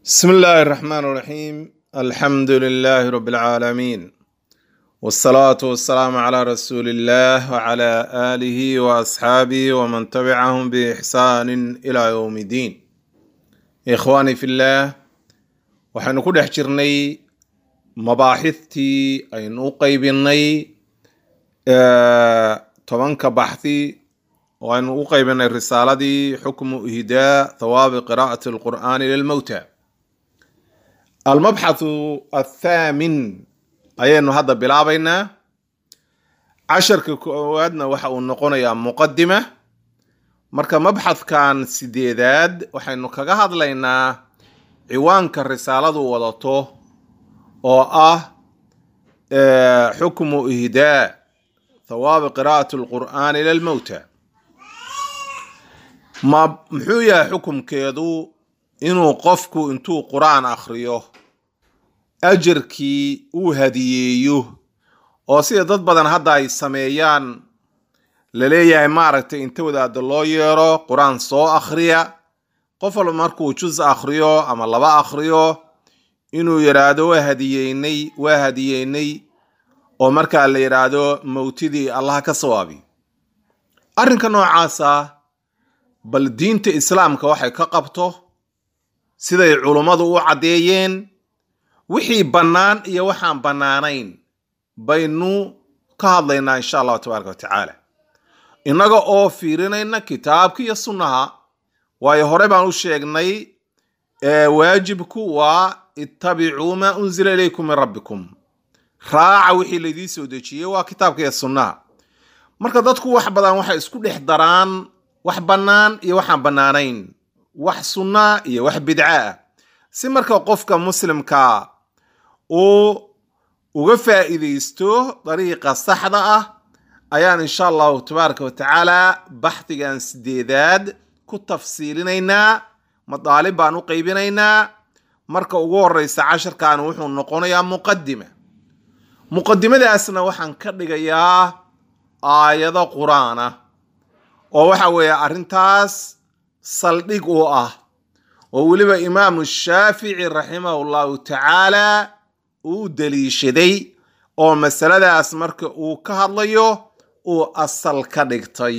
بسم الله الرحمن الرحيم الحمد لله رب العالمين والصلاة والسلام على رسول الله وعلى آله وأصحابه ومن تبعهم بإحسان إلى يوم الدين إخواني في الله waxaynu ku dhex jirnay mabaaxidtii aynu u qaybinay tobanka baxthi oo aynu u qaybinay risaaladii xukmu ihdaa thawaabi qiraa'ati alqur'aani lilmowta almabxathu athaamin ayaynu hadda bilaabaynaa casharka koowaadna waxa uu noqonayaa muqadima marka mabxadkan sideedaad waxaynu kaga hadlaynaa ciwaanka risaaladu wadato oo ah xukmu ihdaa thawaabi qiraa'ati alqur'aani lilmowta ma muxuu yahay xukumkeedu inuu qofku intuu qur-aan akhriyo ajarkii uu hadiyeeyo oo sida dad badan hadda ay sameeyaan la leeyahay maaragtay inta wadaada loo yeero qur-aan soo akhriya qof walba markuu jus akhriyo ama laba akhriyo inuu yidhaahdo waa hadiyeynay waa hadiyeynay oo markaa la yidhaahdo mowtidii allah ka sawaabi arrinka noocaasa bal diinta islaamka waxay ka qabto siday culummadu u caddeeyeen wixii bannaan iyo waxaan bannaanayn baynu ka hadlaynaa insha allahu tabaaraka wa tacaala innaga oo fiirinayna kitaabka iyo sunnaha waayo hore baan u sheegnay waajibku waa ittabicuu maa unzila ilaykum min rabbikum raaca wixii laydii soo dejiyey waa kitaabka iyo sunnaha marka dadku wax badan waxay isku dhex daraan wax bannaan iyo waxaan bannaanayn wax sunnaa iyo wax bidca ah si marka qofka muslimka uu uga faa'iidaysto dariiqa saxda ah ayaan insha allahu tabaaraka wa tacaala baxdigan sideedaad ku tafsiilinaynaa madaalib baan u qaybinaynaa marka ugu horeysa casharkan wuxuu noqonayaa muqadima muqadimadaasna waxaan ka dhigayaa aayado qur-aan ah oo waxa weeye arrintaas saldhig u ah oo weliba imaamu shaafici raximahu llahu tacaala uu daliishaday oo masaladaas marka uu ka hadlayo uu asal ka dhigtay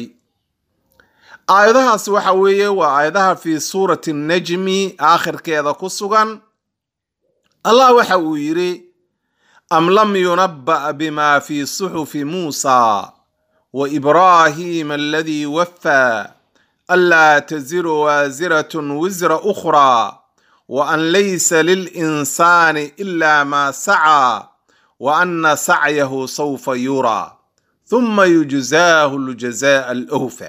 aayadahaas waxa weeye waa aayadaha fi suurati najmi aakhirkeeda ku sugan allah waxa uu yidhi am lam yunabba bima fi suxufi muusa wa ibraahima aladii waffaa anlaa taziru waasiratun wisra ukhraa wa an laysa lilinsaani ila ma sacaa wa anna sacyahu sawfa yuraa thumma yujzaahu ljazaa alawfa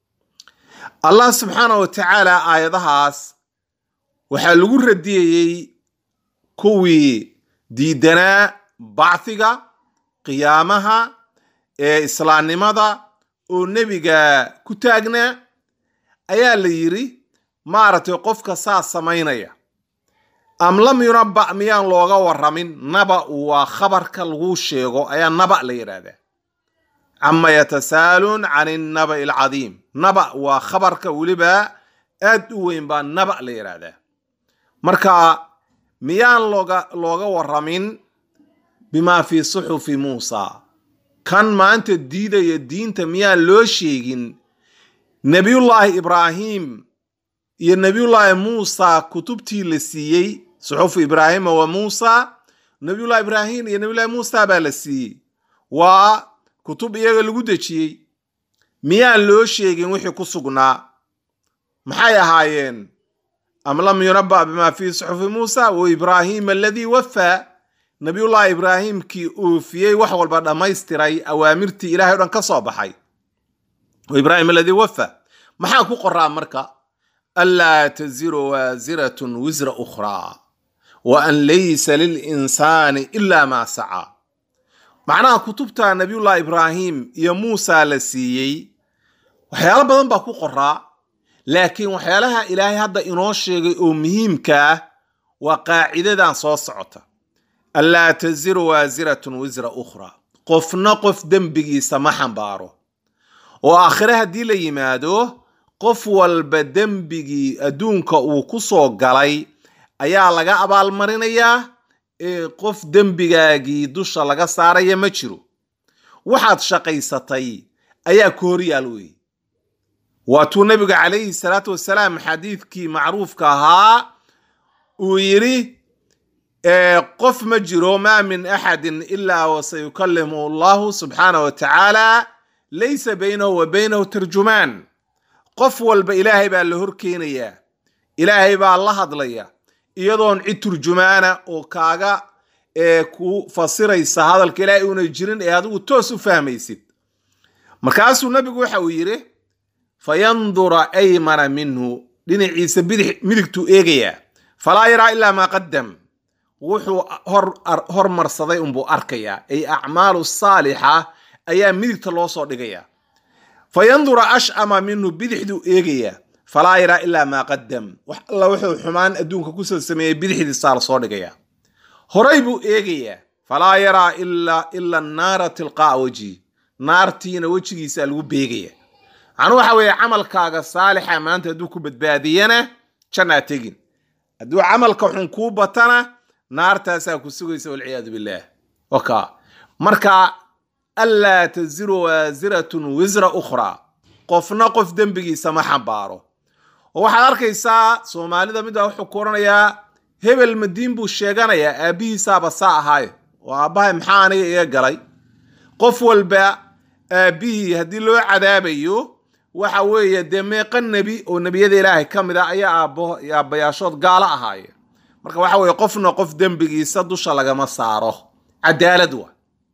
allah subxaana wa tacaala aayadahaas waxaa lagu radiyayey kuwii diidanaa bacdiga qiyaamaha ee islaamnimada oo nebiga ku taagnaa ayaa la yidhi maaragtay qofka saas samaynaya am lam yunabba miyaan looga waramin naba waa khabarka lagu sheego ayaa naba la yidhaahdaa cama yatasaaluun can innaba'i alcadiim naba waa khabarka weliba aad u weyn baa naba la yidhaahdaa marka miyaan looga looga waramin bimaa fii suxufi muusa kan maanta diidaya diinta miyaan loo sheegin nebiyullaahi ibraahim iyo nebiyullaahi muusa kutubtii la siiyey suxufu ibraahima wa muusa nebiyullahi ibraahim iyo nebiyullahi muusa baa la siiyey waa kutub iyaga lagu dejiyey miyaan loo sheegin wixii ku sugnaa maxay ahaayeen am lam yunabba bimaa fii suxufi muusa wa ibraahima aladii waffaa nabiyullahi ibraahimkii oofiyey wax walba dhammaystiray awaamirtii ilahay o dhan ka soo baxay wa ibraahim aladii wafa maxaa ku qoraa marka anlaa taziru waasiratun wisra ukhraa wa an laysa lilinsaani ila maa sacaa macnaha kutubta nabiyullahi ibraahim iyo muusa la siiyey waxyaalo badan baa ku qoraa laakiin waxyaalaha ilaahay hadda inoo sheegay oo muhiimka ah waa qaacidadan soo socota anlaa taziru waasiratun wisra ukhraa qofna qof dembigiisa ma xambaaro oo aakhire haddii la yimaado qof walba dembigii adduunka uu ku soo galay ayaa laga abaalmarinayaa ee qof dembigaagii dusha laga saaraya ma jiro waxaad shaqaysatay ayaa ku hor yaal weeye waatuu nabiga calayhi salaatu wasalaam xadiidkii macruufka ahaa uu yidhi qof ma jiro maa min axadin ilaa wasayukalimu allahu subxaanah wa tacaala laysa baynahu wa baynahu tarjumaan qof walba ilaahay baa la hor keenayaa ilaahay baa la hadlaya iyadoon cid turjumaana oo kaaga ee ku fasiraysa hadalka ilaahay una jirin ee adigu toos u fahmaysid markaasuu nabigu waxa uu yidhi fayandura aymana minhu dhinaciisa bidix midigtuu eegayaa falaa yaraa ilaa maa qadam wuxuu hormarsaday unbuu arkayaa ay acmaalu saalixa ayaa midigta loo soo dhigayaa fayandura ashama minhu bidixduu eegayaa falaa yaraa ilaa maa qadam wax alla wuxuu xumaan adduunka kusoo sameeyey bidixdiisaa lasoo dhigayaa horay buu eegayaa falaa yaraa ila naara tilqaa wejhi naartiina wejigiisa lagu beegaya macnuu waxa weeye camalkaaga saalixa maanta hadduu ku badbaadiyana jannaa tegin hadduu camalka xun kuu batana naartaasaa ku sugaysa walciyaadu billaah waka marka anlaa taziru waasiratun wisra ukhraa qofna qof dembigiisa ma xambaaro oo waxaad arkaysaa soomaalida midbaa wuxuu ku oranayaa hebel madiin buu sheeganayaa aabbihiisaaba saa ahaaye oo aabbahay maxaa aniga iga galay qof walba aabbihii haddii loo cadaabayo waxa weeye dee meeqa nebi oo nebiyada ilaahay ka mid a ayaa aabbo aabbayaashood gaalo ahaaye marka waxa weeye qofna qof dembigiisa dusha lagama saaro cadaalad waa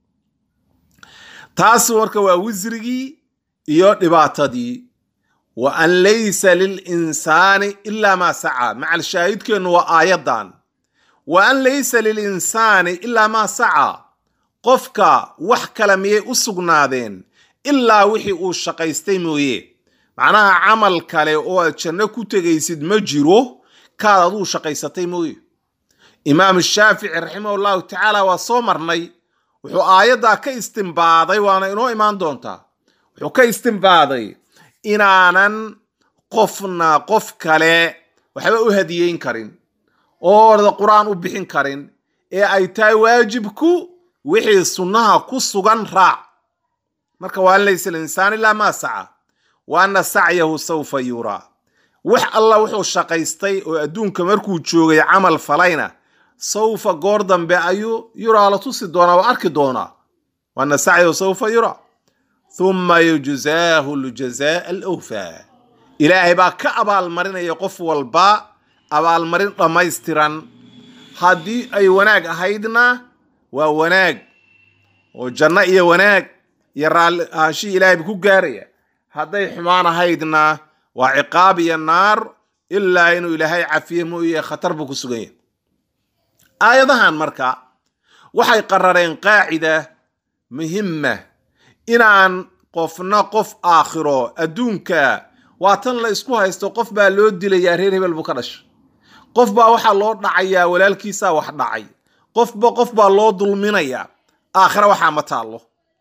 taas marka waa wisrigii iyo dhibaatadii wa an laysa lilinsaani ilaa maa sacaa macal shaahidkeennu waa aayaddan wa an laysa lilinsaani ilaa maa sacaa qofka wax kale miyay u sugnaadeen ilaa wixii uu shaqaystay mooye macnaha camal kale oo aad janno ku tegaysid ma jiro kaad aduu shaqaysatay mooye imaam shaafici raximah llahu tacaala waa soo marnay wuxuu aayaddaa ka istimbaaday waana inoo imaan doontaa wuxuu ka istimbaaday inaanan qofna qof kale waxba u hadiyeyn karin oo orda qur-aan u bixin karin ee ay tahay waajibku wixii sunnaha ku sugan raac marka waa an laysa linsaan ilaa maa saca wa anna sacyahu sawfa yuraa wax alla wuxuu shaqaystay oo adduunka markuu joogay camal falayna sawfa goor dambe ayuu yuraa la tusi doonaa waa arki doonaa wa anna sacyahu sawfa yuraa thumma yujzaahu ljazaa alawfaa ilaahay baa ka abaalmarinaya qof walba abaalmarin dhammaystiran haddii ay wanaag ahaydna waa wanaag oo janno iyo wanaag iyo raalli ahaanshihii ilaahay buu ku gaaraya hadday xumaan ahaydna waa ciqaab iyo naar ilaa inuu ilaahay cafiye mooye khatar buu ku sugan yahay aayadahan marka waxay qarareen qaacida muhimma inaan qofna qof aakhiro adduunka waa tan la isku haysto qof baa loo dilayaa reer hebel buu ka dhashay qof baa waxaa loo dhacayaa walaalkiisaa wax dhacay qofba qof baa loo dulminayaa aakhiro waxaa ma taallo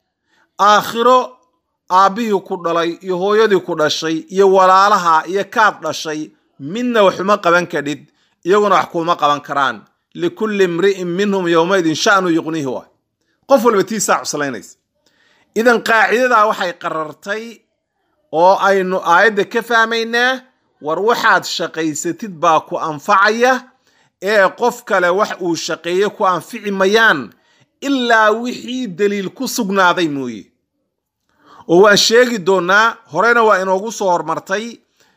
aakhiro aabbihii ku dhalay iyo hooyadii ku dhashay iyo walaalaha iyo kaad dhashay midna waxuma qaban kadhid iyaguna wax kuuma qaban karaan likulli imri'in minhum yowmaydin sha'nu yuqnihi waay qof walba tiisaa cuslaynaysa idan qaacidadaa waxay qarartay oo aynu aayadda ka fahmaynaa war waxaad shaqaysatid baa ku anfacaya ee qof kale wax uu shaqeeye ku anfici mayaan ilaa wixii daliil ku sugnaaday mooye oo waan sheegi doonaa horena waa inoogu soo hormartay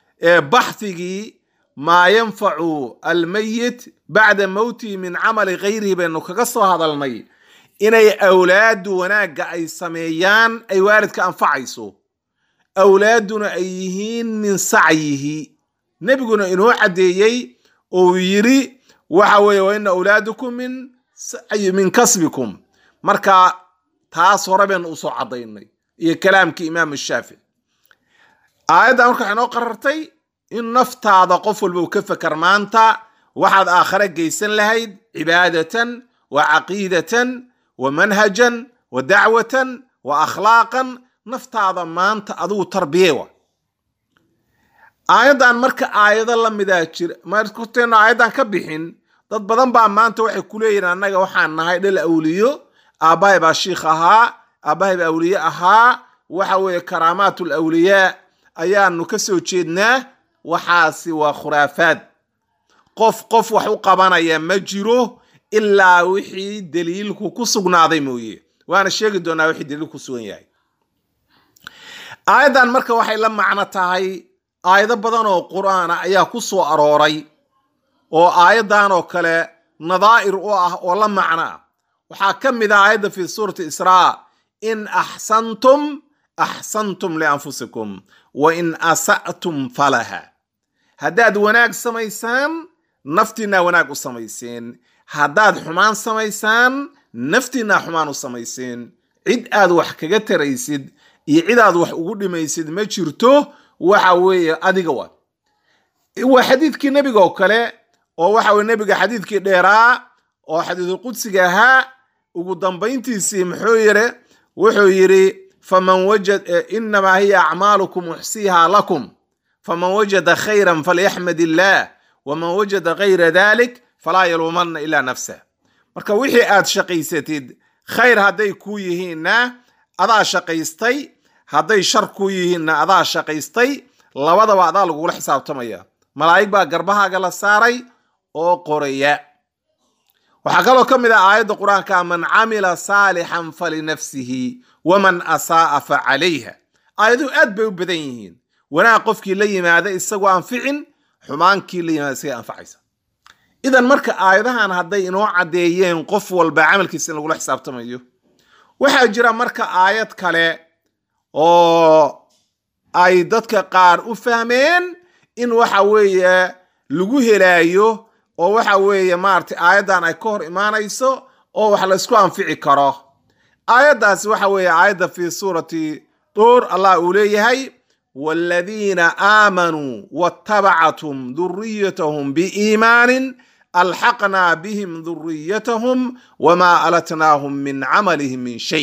baxhigii maa yanfacu almayit bacda mowtihi min camali gayrihi baynu kaga soo hadalnay inay awlaadu wanaagga ay sameeyaan ay waalidka anfacayso awlaaduna ay yihiin min sacyihi nebiguna inoo caddeeyey oo yidhi waxa weeye wa ina awlaadukum min min kasbikum marka taas hore baynu usoo caddaynay iyo kalaamkii imaam shaafici aayadda marka waxay noo qarartay in naftaada qof walba uu ka fakar maanta waxaad aakhare geysan lahayd cibaadatan wa caqiidatan wa manhajan wa dacwatan wa akhlaaqan naftaada maanta adigu tarbiye wa aayaddan marka aayado la midaa jira markuteenna aayaddan ka bixin dad badan baa maanta waxay ku leeyihin annaga waxaan nahay dhal awliyo aabbahay baa shiikh ahaa aabbahay baa awliye ahaa waxa weeye karaamaatul awliyaa ayaanu ka soo jeednaa waxaasi waa khuraafaad qof qof wax u qabanaya ma jiro ilaa wixii daliilku ku sugnaaday mooye waana sheegi doonaa wixii daliilku ku sugan yahay aayaddan marka waxay la macno tahay aayado badan oo qur-aana ayaa ku soo arooray oo aayaddan oo kale nadaa'ir u ah oo la macno ah waxaa ka mid ah aayadda fi suurati israa in axsantum axsantum lianfusikum wa in asa'tum falaha haddaad wanaag samaysaan naftiinaa wanaag u samayseen haddaad xumaan samaysaan naftiinaa xumaan u samayseen cid aad wax kaga taraysid iyo cid aad wax ugu dhimaysid ma jirto waxa weeye adiga wa waa xadiidkii nebiga oo kale oo waxa weye nebiga xadiidkii dheeraa oo xadiidul qudsiga ahaa ugu dambayntiisii muxuu yiri wuxuu yidhi faman wajad inamaa hiya acmaalukum uxsiihaa lakum faman wajada khayran falyaxmad illaah waman wajada gayra dalik falaa yaluumanna ilaa nafsah marka wixii aad shaqaysatid khayr hadday kuu yihiinna adaa shaqaystay hadday shar kuu yihiinna adaa shaqaystay labadaba adaa lagula xisaabtamaya malaa'ig baa garbahaaga la saaray oo qoraya waxaa kaloo ka mid ah aayadda qur-aanka man camila saalixan falinafsihi waman asaa'a fa calayha aayaduhu aad bay u badan yihiin wanaag qofkii la yimaada isagoo anficin xumaankii la yimaada isaga anfacaysa idan marka aayadahan hadday inoo caddeeyeen qof walba camalkiisa in lagula xisaabtamayo waxaa jira marka aayad kale oo ay dadka qaar u fahmeen in waxa weeye lagu helaayo oo waxa weeye maaragtay aayaddan ay ka hor imaanayso oo wax la isku anfici karo aayaddaasi waxa weeye aayadda fi suurati duur allah uu leeyahay waaladiina aamanuu waatabacathum duriyatahum biiimaanin alxaqnaa bihim duriyatahum wamaa alatnaahum min camalihim min shay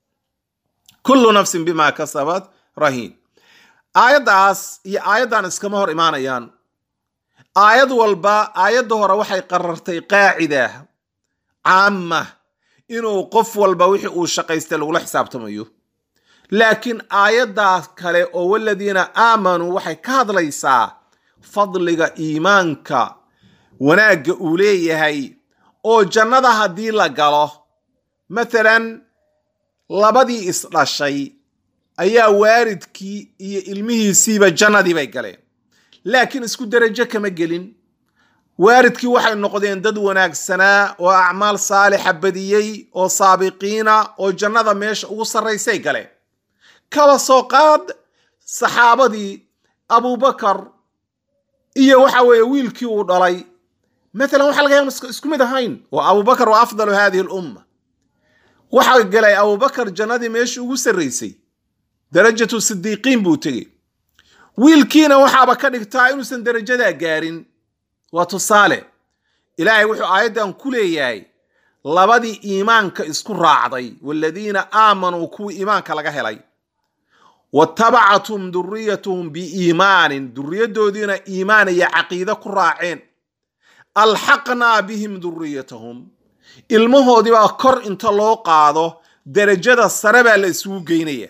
kullu nafsin bima kasabat rahiin aayaddaas iyo aayaddan iskama hor imaanayaan aayad walba aayadda hore waxay qarartay qaacida caama inuu qof walba wixii uu shaqaystay lagula xisaabtamayo laakiin aayaddaas kale oo waladiina aamanuu waxay ka hadlaysaa fadliga iimaanka wanaagga uu leeyahay oo jannada haddii la galo mathalan labadii isdhashay ayaa waalidkii iyo ilmihiisiiba jannadii bay galeen laakiin isku derajo kama gelin waalidkii waxay noqdeen dad wanaagsanaa oo acmaal saalixa badiyey oo saabiqiina oo jannada meesha ugu sarraysay galeen kaba soo qaad saxaabadii abubakar iyo waxa weeye wiilkii uu dhalay matalan waxa laga yaaba isku mid ahayn oo abubakar waa afdalu hadihi alumma waxaa galay abubakar jannadii meeshii ugu sarraysay darajatu sidiiqiin buu tegey wiilkiina waxaaba ka dhigtaa inuusan darajadaa gaarin waa tusaale ilaahay wuxuu aayaddan ku leeyahay labadii iimaanka isku raacday waaladiina aamanuu kuwii iimaanka laga helay watabacathum duriyatuhum biiimaanin duriyadoodiina iimaan iyo caqiide ku raaceen alxaqnaa bihim duriyatahum ilmahoodiibaa kor inta loo qaado derajada sare baa la isugu geynaya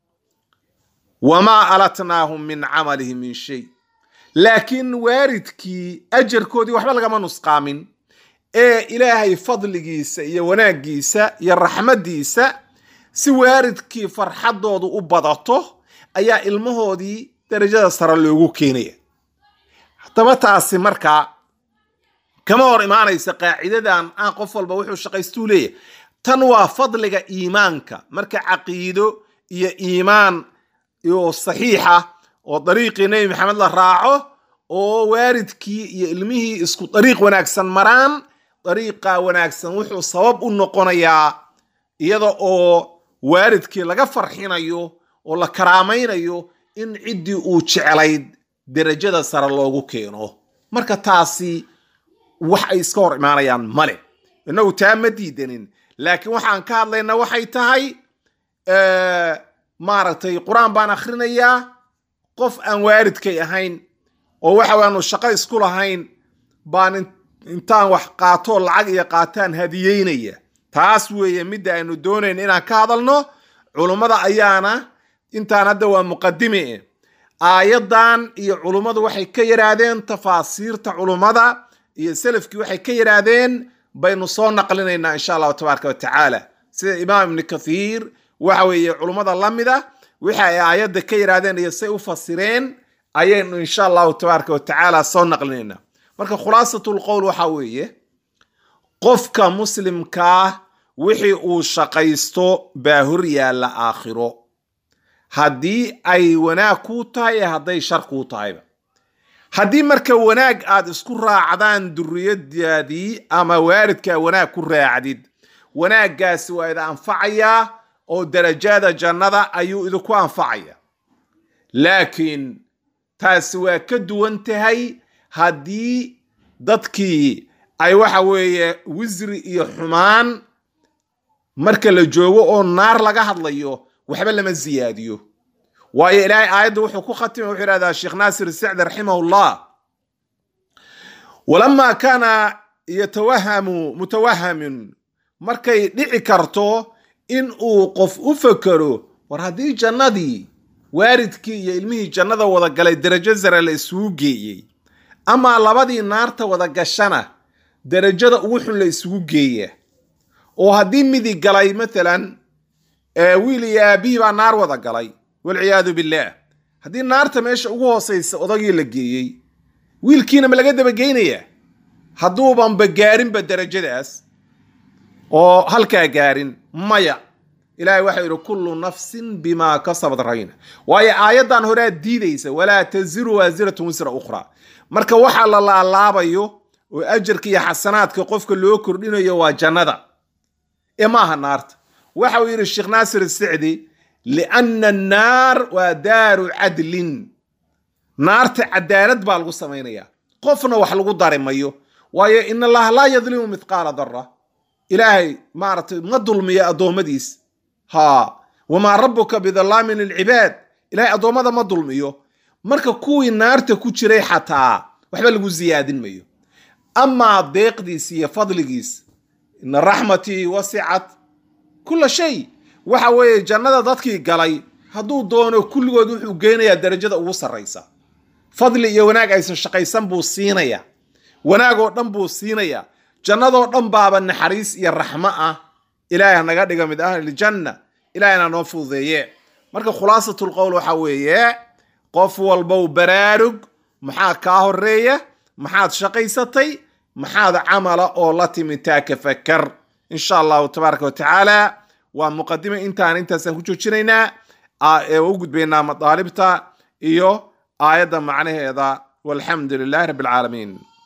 wamaa alatnaahum min camalihim min shay laakiin waaridkii ajarkoodii waxba lagama nusqaamin ee ilaahay fadligiisa iyo wanaaggiisa iyo raxmaddiisa si waaridkii farxaddoodu u badato ayaa ilmahoodii darajada sare loogu keenaya haddaba taasi markaa kama hor imaanaysa qaacidadan aan qof walba wuxuu shaqaystuu leeyahay tan waa fadliga iimaanka marka caqiido iyo iimaan oo saxiixa oo dariiqii nebi maxamed la raaco oo waaridkii iyo ilmihii isku dariiq wanaagsan maraan dariiqa wanaagsan wuxuu sabab u noqonayaa iyada oo waaridkii laga farxinayo oo la karaamaynayo in ciddii uu jeclayd derajada sare loogu keeno marka taasi wax ay iska hor imaanayaan male innagu taa ma diidanin laakiin waxaan ka hadlaynaa waxay tahay maaragtay qur-aan baan akhrinayaa qof aan waaridkay ahayn oo waxa waanu shaqo isku lahayn baan intaan wax qaatoo lacag iyo qaataan hadiyeynaya taas weeye midda aynu doonayn inaan ka hadalno culummada ayaana intaan hadda waa muqadime aayadan iyo culummadu waxay ka yidhaahdeen tafaasiirta culummada iyo selafkii waxay ka yidhaahdeen baynu soo naqlinaynaa insha allahu tabaaraka watacaala sida imaam ibni kathiir waxa weeye culummada la mid a wixi ay aayadda ka yidhaahdeen iyo say u fasireen ayaynu insha allahu tabaaraka watacaala soo naqlinaynaa marka khulaasatul qowl waxa weeye qofka muslimkaa wixii uu shaqaysto baa hor yaalla aakhiro haddii ay wanaag kuu tahay ee hadday shar kuu tahayba haddii marka wanaag aad isku raacdaan duriyadaadii ama waalidkaa wanaag ku raacdid wanaaggaasi waa ida anfacayaa oo darajada jannada ayuu idinku anfacaya laakiin taasi waa ka duwan tahay haddii dadkii ay waxa weeye wisri iyo xumaan marka la joogo oo naar laga hadlayo waxba lama siyaadiyo waayo ilaahay aayadda wuxuu ku khatimay wuxuu yidhahdaa sheekh naasir sacdi raximahullah walamaa kaana yatawahamu mutawahamin markay dhici karto in uu qof u fekero war haddii jannadii waalidkii iyo ilmihii jannada wada galay derajo sare la isugu geeyey amaa labadii naarta wada gashana derajada ugu xun la isugu geeya oo haddii midi galay maalan wiil iyo aabihii baa naar wada galay walciyaadu billaah haddii naarta meesha ugu hoosaysa odagii la geeyey wiilkiina ma laga dabageynayaa hadduubanba gaarinba derajadaas oo halkaa gaarin maya ilaahay waxau yidhi kullu nafsin bimaa kasabad rahina waayo aayaddan horaa diidaysa walaa taziru waasiratun wisra ukhraa marka waxaa la laalaabayo oo ajarka iyo xasanaadka qofka loo kordhinayo waa jannada ee maaha naarta waxa uu yidhi sheekh naasir isicdi lianna annaar waa daaru cadlin naarta cadaalad baa lagu samaynayaa qofna wax lagu dari mayo waayo in allaha laa yadlimu mithqaala dara ilaahay maaragtay ma dulmiya addoommadiis ha wamaa rabbuka bidallaamin lilcibaad ilaahay addoommada ma dulmiyo marka kuwii naarta ku jiray xataa waxba lagu siyaadin mayo amaa deeqdiis iyo fadligiis ina raxmatii wasicat kula shay waxa weeye jannada dadkii galay hadduu doono kulligood wuxuu geynayaa darajada ugu sarraysa fadli iyo wanaag aysan shaqaysan buu siinayaa wanaag oo dhan buu siinayaa jannadoo dhan baaba naxariis iyo raxmo ah ilaahay hanaga dhiga mid ahliljanna ilahayna noo fududeeye marka khulaasatul qowl waxa weeye qof walbow baraarug maxaa kaa horeeya maxaad shaqaysatay maxaad camala oo la timi taa ka fakar insha allahu tabaaraka watacaala waa muqadime intaan intaasaan ku joojinaynaa ee u gudbaynaa madaalibta iyo aayadda macnaheeda walxamdu lilahi rabbi alcaalamiin